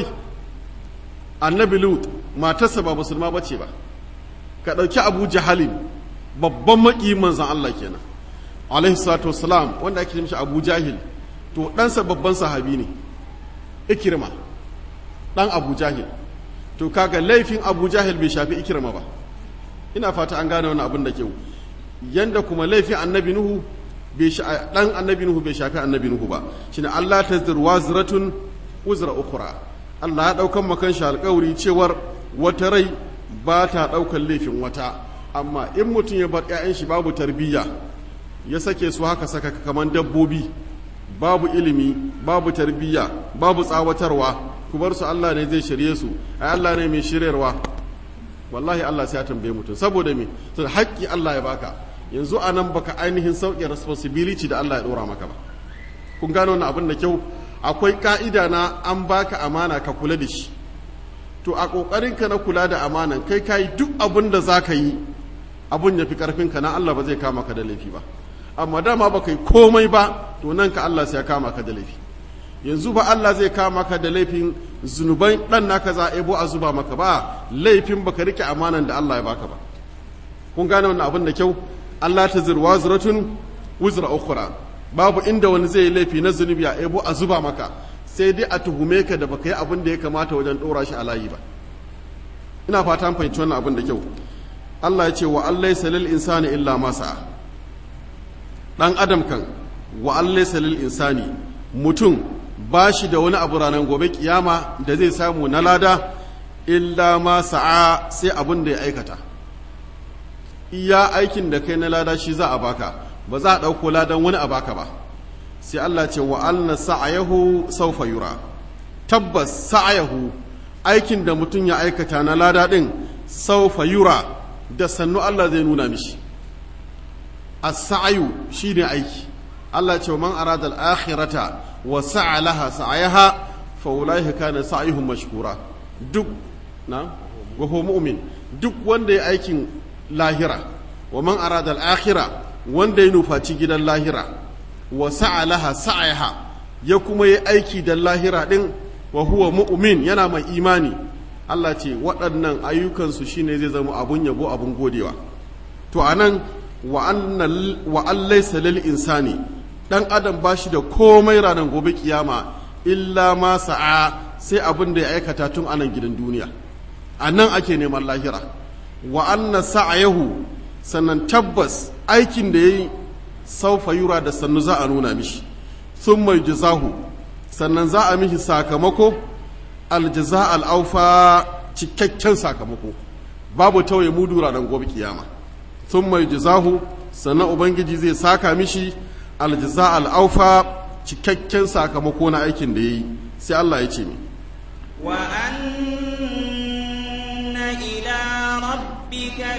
annabi lut matarsa ba musulma ba ce ba ka ɗauki abu jahalin babban maƙi manzan Allah kenan alaihi salatu wasalam wanda ake mishi abu jahil to ɗansa babban sahabi ne ikirma ɗan abu jahil to kaga laifin abu jahil bai shafi ikirma ba ina fata an gane wani abin da kyau yanda kuma laifin annabi nuhu dan annabi nuhu bai shafi annabi nuhu ba shine Allah tazdir wazratun uzra ukhra Allah ya daukan makan shi alƙawari cewar wata rai ba ta daukan laifin wata amma in mutum ya bar ƴaƴan shi babu tarbiyya ya sake su haka saka kaman dabbobi babu ilimi babu tarbiyya babu tsawatarwa ku bar su Allah ne zai shirye su ai Allah ne mai shiryarwa wallahi Allah sai ya tambaye mutum saboda me saboda haƙƙi Allah ya baka yanzu a nan baka ainihin sauƙi responsibility da Allah ya ɗora maka ba kun gano wannan abin da kyau akwai ka'ida na an baka amana ka kula da shi to a ƙoƙarinka na kula da amanan kai ka yi duk abin da za ka yi abin ya fi ƙarfinka na Allah ba zai kama ka da laifi ba amma dama ba ka yi komai ba to nan ka Allah sai ya kama ka da laifi yanzu ba Allah zai kama ka da laifin zunuban ɗan naka za a ebo a zuba maka ba laifin baka rike amanan da Allah ya baka ba kun gane wannan abin da kyau Allah ta zirwa zuratun wuzra ukhra babu inda wani zai yi laifi na zunubi a ebo a zuba maka sai dai a tuhume ka da baka yi abin da ya kamata wajen dora shi a layi ba ina fata an fahimci wannan abin da kyau Allah ya ce wa allai salil insani illa masa dan adam kan wa allai salil insani mutum ba shi da wani abu ranar gobe kiyama da zai samu na lada illa ma sa'a sai abin da ya aikata iya aikin da kai na lada shi za a baka ba za a ɗauko ladan wani a baka ba sai Allah ce wa alna sa'ayahu saufa yura tabbas sa'ayahu aikin da mutum ya aikata na lada ɗin saufa yura da sannu Allah zai nuna mishi as-sa'yu shine aiki Allah ce man arada al-akhirata wa sa'a laha sa'ayaha fa ulaiha kana sa'yuhum mashkura duk na wa huwa mu'min duk wanda ya aikin lahira wa man arada al-akhira wanda ya nufaci gidan lahira wa sa'a laha sa'ayaha ya kuma yi aiki da lahira din wa huwa mu'min yana mai imani Allah ce waɗannan ayyukansu shine zai zama abun yabo abun godewa to anan wa an laysa lil insani dan adam bashi da komai ranar gobe kiyama illa ma sa'a sai abin da ya aikata tun anan gidan duniya anan ake neman lahira wa anna sa'ayahu sannan tabbas aikin da yayi saufa yura da sannu za a nuna mishi thumma yujzahu sannan za a mishi sakamako aljaza al'aufa cikakken sakamako babu tauye mudu ranar gobe kiyama sun mai jizahu sannan ubangiji zai saka mishi aljaza al'aufa cikakken sakamako na aikin da ya yi sai Allah ya ce mi wa anna ila rabbika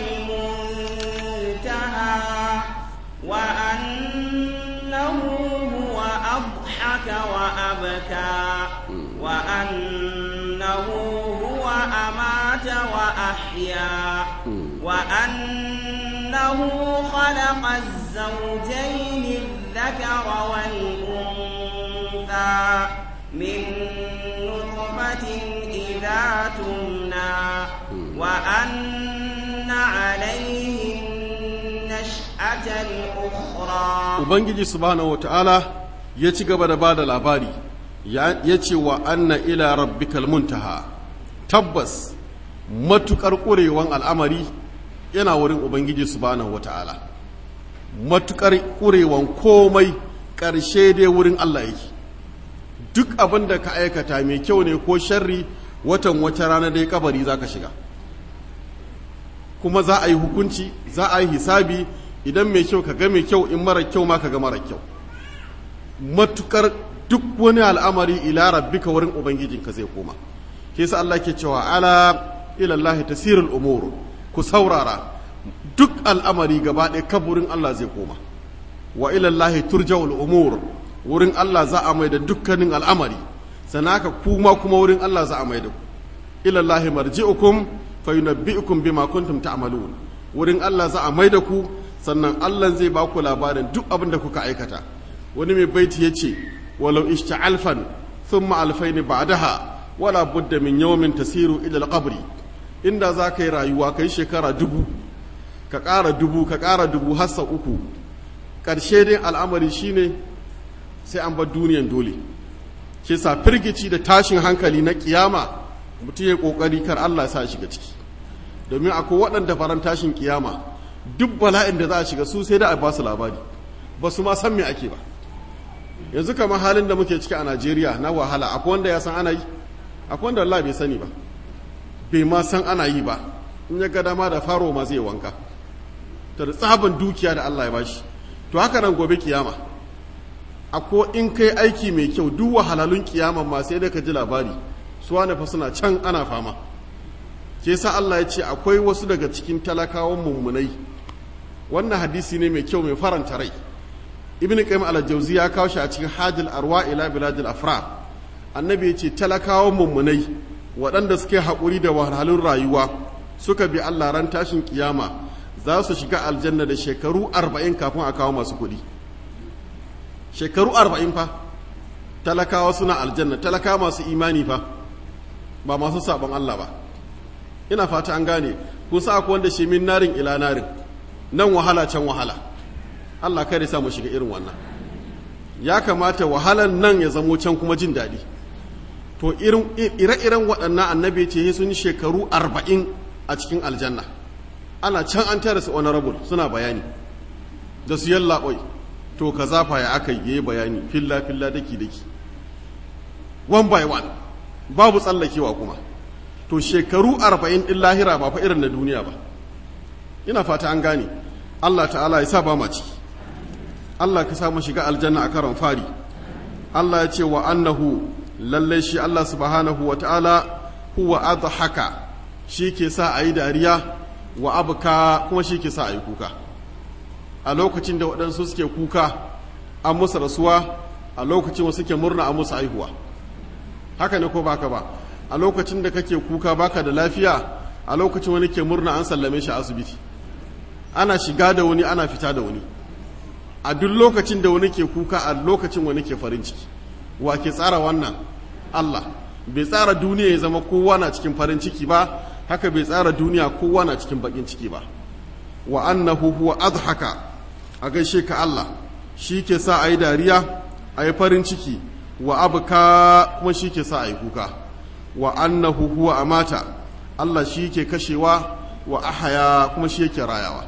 almuntaha wa annahu huwa adhaka wa abka wa annahu huwa amata wa ahya wa annahu khalaqa az-zawjayn adh-dhakara wal-untha min nutfatin idha tumna wa anna alayhi an-nash'ata al-ukhra ubangiji subhanahu wata'ala ya ci gaba da bada labari ya ce wa anna ila rabbikal muntaha tabbas matukar ƙurewan al'amari yana wurin ubangiji subhanahu wata'ala matukar ƙurewan komai ƙarshe dai wurin Allah yake duk abin da ka aikata mai kyau ne ko sharri watan wata rana dai kabari za ka shiga kuma za a yi hukunci za a yi hisabi idan mai kyau ka ga mai kyau in mara kyau ma ka ga mara kyau matukar duk wani al'amari ila rabbika wurin ubangijinka zai koma ke sa Allah ke cewa ala ilallahi tasirul umur ku saurara duk al'amari gaba ɗaya kaburin Allah zai koma wa ilallahi turja'ul umur wurin Allah za a mai da dukkanin al'amari sanaka kuma kuma wurin Allah za a mai da ku ilallahi marji'ukum fa yunabbi'ukum bima kuntum ta'malun wurin Allah za a mai da ku sannan Allah zai ba ku labarin duk abin da kuka aikata wani mai baiti yace ولو اشت ألفا ثم ألفين بعدها ولا بد من يوم تسير إلى القبر إن ذاك رايوا كي شكرا دبو كقارا دبو كقارا دبو هسا أكو ƙarshe dai al'amari shine sai an bar duniyan dole ke sa firgici da tashin hankali na kiyama mutum ya ƙoƙari kar Allah sa shiga ciki domin akwai waɗanda faran tashin kiyama duk bala'in da za a shiga su sai da a ba su labari ba su ma san me ake ba yanzu kamar halin da muke ciki a najeriya na wahala akwai wanda ya san ana yi akwai wanda Allah bai sani ba bai ma san ana yi ba in ya ga dama da faro ma zai wanka ta da tsaban dukiya da Allah ya bashi to haka nan gobe kiyama akwai in kai aiki mai kyau duk wahalalun kiyama ma sai da ka ji labari su wani fa suna can ana fama ke sa Allah ya ce akwai wasu daga cikin talakawan mummunai wannan hadisi ne mai kyau mai faranta rai ibn qayyim al-jawzi ya kawo shi a cikin hajil arwa ila biladil afra annabi ya ce talakawan mummunai waɗanda suke haƙuri da wahalhalun rayuwa suka bi Allah ran tashin kiyama za su shiga aljanna da shekaru arba'in kafin a kawo masu kuɗi shekaru arba'in fa talakawa suna aljanna talakawa masu imani fa ba masu sabon Allah ba ina fata an gane kun sa akwai wanda shi min narin ila narin nan wahala can wahala Allah kai sa mu shiga irin wannan ya kamata wahalan nan ya zamo can kuma jin daɗi to ire-iren waɗannan annabi ce sun yi shekaru arba'in a cikin aljanna ana can an tara su honorable suna bayani da su yalla ɓoi to ka zafa ya aka yi bayani filla-filla daki-daki one by one babu tsallakewa kuma to shekaru arba'in ɗin lahira ba fa irin na duniya ba ina fata an gane Allah ta'ala ya sa ba ma ciki Allah ka samu shiga aljanna a karon fari Allah ya ce wa annahu lallai shi Allah subhanahu wa ta'ala huwa adhaka shi ke sa a yi dariya wa abuka kuma shi ke sa a yi kuka a lokacin da waɗansu suke kuka an musu rasuwa a lokacin wasu suke murna an musu aihuwa haka ne ko baka ba a lokacin da kake kuka baka da lafiya a lokacin wani ke murna an sallame shi a asibiti ana shiga da wani ana fita da wani a duk lokacin da wani ke kuka a lokacin wani ke farin ciki wa ke tsara wannan Allah bai tsara duniya ya zama kowa na cikin farin ciki ba haka bai tsara duniya kowa na cikin bakin ciki ba wa annahu huwa adhaka a gaishe ka Allah shi ke sa a yi dariya a yi farin ciki wa abuka kuma shi ke sa a yi kuka wa annahu huwa amata Allah shi ke kashewa wa ahaya kuma shi yake rayawa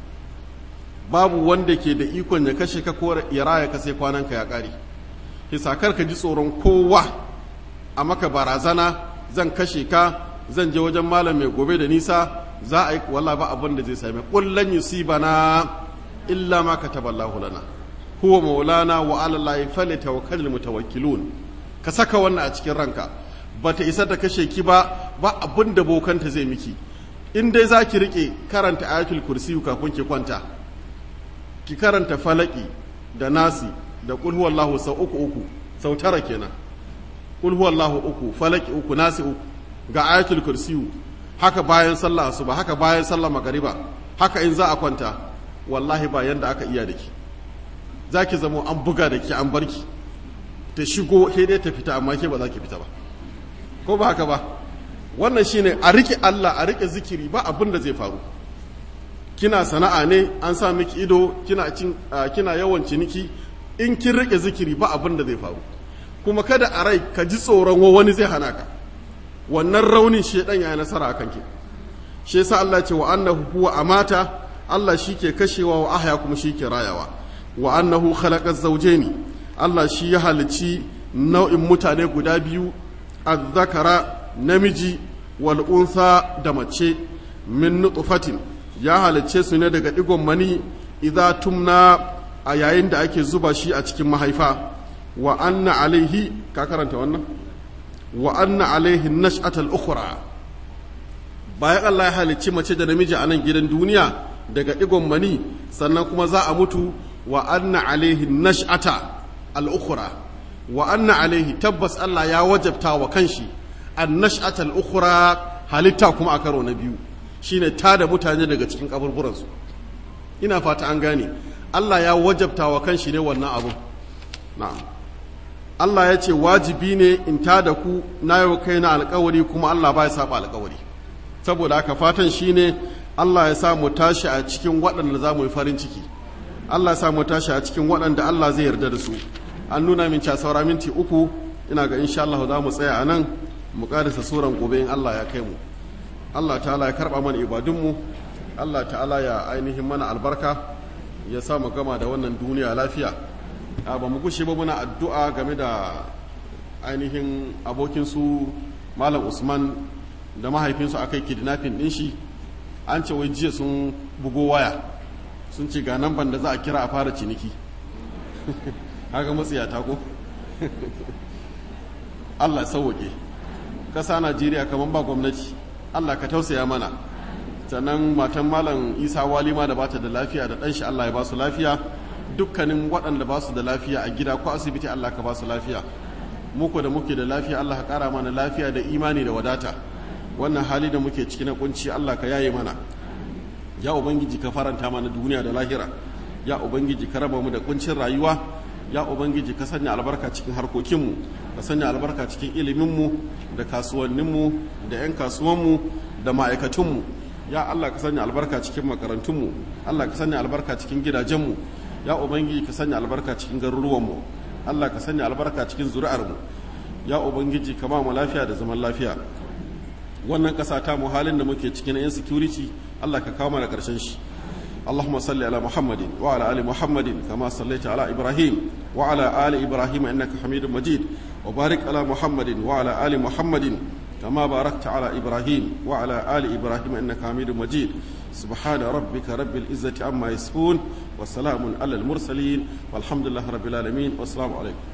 babu wanda ke da ikon ya kashe ka ko ya raya ka sai kwananka ya kare hisakar ka ji tsoron kowa a maka barazana zan kashe ka zan je wajen malam mai gobe da nisa za a yi walla ba abin da zai same kullan yusibana illa ma kataballahu lana huwa maulana wa ala llahi falyatawakkalul mutawakkilun ka saka wannan a cikin ranka bata isa ta kashe ki ba ba abin da bokanta zai miki in dai za ki rike karanta ayatul kursi kafin ki kwanta ki karanta falaki da nasi da kul huwallahu sau uku uku sau tara kenan kul huwallahu uku falaki uku nasi uku ga ayatul kursi haka bayan sallah asuba haka bayan sallah magariba haka in za a kwanta wallahi ba yanda aka iya da ki za ki zamo an buga da ki an barki ta shigo sai dai ta fita amma ke ba za ki fita ba ko ba haka ba wannan shine a rike Allah a rike zikiri ba abin da zai faru kina sana'a ne an sa miki ido kina cin kina yawan ciniki in kin rike zikiri ba abin da zai faru kuma kada a rai ka ji tsoron wani zai hana ka wannan raunin shedan ya nasara akan ki shi yasa Allah ce wa annahu huwa amata Allah shike kashewa wa ahya kuma shike rayawa wa annahu khalaqa zawjaini Allah shi ya halici nau'in mutane guda biyu azzakara namiji wal unsa da mace min nutfatin ya halicce su ne daga digon mani idza tumna a yayin da ake zuba shi a cikin mahaifa wa anna alaihi ka karanta wannan wa anna alaihi nash'atal ukhra bayan Allah ya halicci mace da namiji a nan gidan duniya daga digon mani sannan kuma za a mutu wa anna alaihi nash'ata al-ukhra wa anna alaihi tabbas Allah ya wajabta wa kanshi an-nash'ata al-ukhra halitta kuma a karo na biyu shine tada mutane daga cikin kaburburan su ina fata an gane Allah ya wajabta wa kanshi ne wannan abu na'am Allah ya ce wajibi ne in tada ku na yau kai na alkawari kuma Allah ba ya saba alkawari saboda haka fatan shine Allah ya sa mu tashi a cikin waɗanda za mu yi farin ciki Allah ya sa mu tashi a cikin waɗanda Allah zai yarda da su an nuna min ca saura minti uku ina ga insha Allah za mu tsaya a nan mu karisa suran gobe in Allah ya kai mu Allah ta'ala ya karba mana ibadunmu Allah ta'ala ya ainihin mana albarka ya sa mu gama da wannan duniya lafiya a ba mu gushe ba muna addu'a game da ainihin abokin su malam Usman da mahaifinsu akai kidnapping din shi an ce wai jiya sun bugo waya sun ce ga nan da za a kira a fara ciniki haka matsiyata ko Allah sauwake ƙasa Najeriya kamar ba gwamnati Allah ka tausaya mana sannan matan malam Isa Walima da bata da lafiya da ɗanshi Allah ya ba su lafiya dukkanin waɗanda ba su da lafiya a gida ko asibiti Allah ka ba su lafiya muku da muke da lafiya Allah ka ƙara mana lafiya da imani da wadata wannan hali da muke ciki na kunci Allah ka yaye mana ya ubangiji ka faranta mana duniya da lahira ya ubangiji ka raba mu da kuncin rayuwa ya ubangiji ka sanya albarka cikin harkokinmu ka sanya albarka cikin iliminmu da kasuwanninmu da 'yan kasuwanmu da ma'aikatunmu ya allah ka sanya albarka cikin makarantunmu allah ka sanya albarka cikin gidajenmu ya ubangiji ka sanya albarka cikin garuruwanmu allah ka sanya albarka cikin zuri'armu ya ubangiji ka ba mu lafiya da zaman lafiya wannan ƙasa ta mu halin da muke cikin insecurity allah ka kawo mana ƙarshen shi اللهم صل على محمد وعلى ال محمد كما صليت على ابراهيم وعلى ال ابراهيم انك حميد مجيد وبارك على محمد وعلى ال محمد كما باركت على ابراهيم وعلى ال ابراهيم انك حميد مجيد سبحان ربك رب العزه عما يصفون وسلام على المرسلين والحمد لله رب العالمين والسلام عليكم